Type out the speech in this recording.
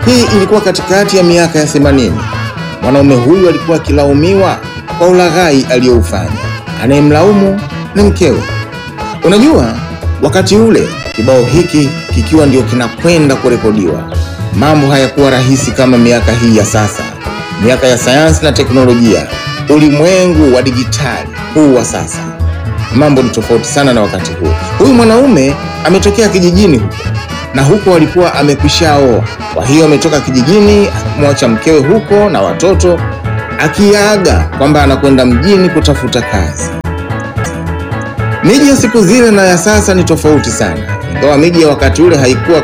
Hii ilikuwa katikati ya miaka ya 80. Mwanaume huyu alikuwa akilaumiwa kwa ulaghai aliyoufanya. Anayemlaumu ni mkewe. Unajua, wakati ule kibao hiki kikiwa ndio kinakwenda kurekodiwa, mambo hayakuwa rahisi kama miaka hii ya sasa, miaka ya sayansi na teknolojia, ulimwengu wa dijitali huu wa sasa. Mambo ni tofauti sana na wakati huo. Huyu mwanaume ametokea kijijini huko na huko alikuwa amekwishaoa. Kwa hiyo ametoka kijijini akimwacha mkewe huko na watoto, akiaga kwamba anakwenda mjini kutafuta kazi. Miji ya siku zile na ya sasa ni tofauti sana, ingawa miji ya wakati ule haikuwa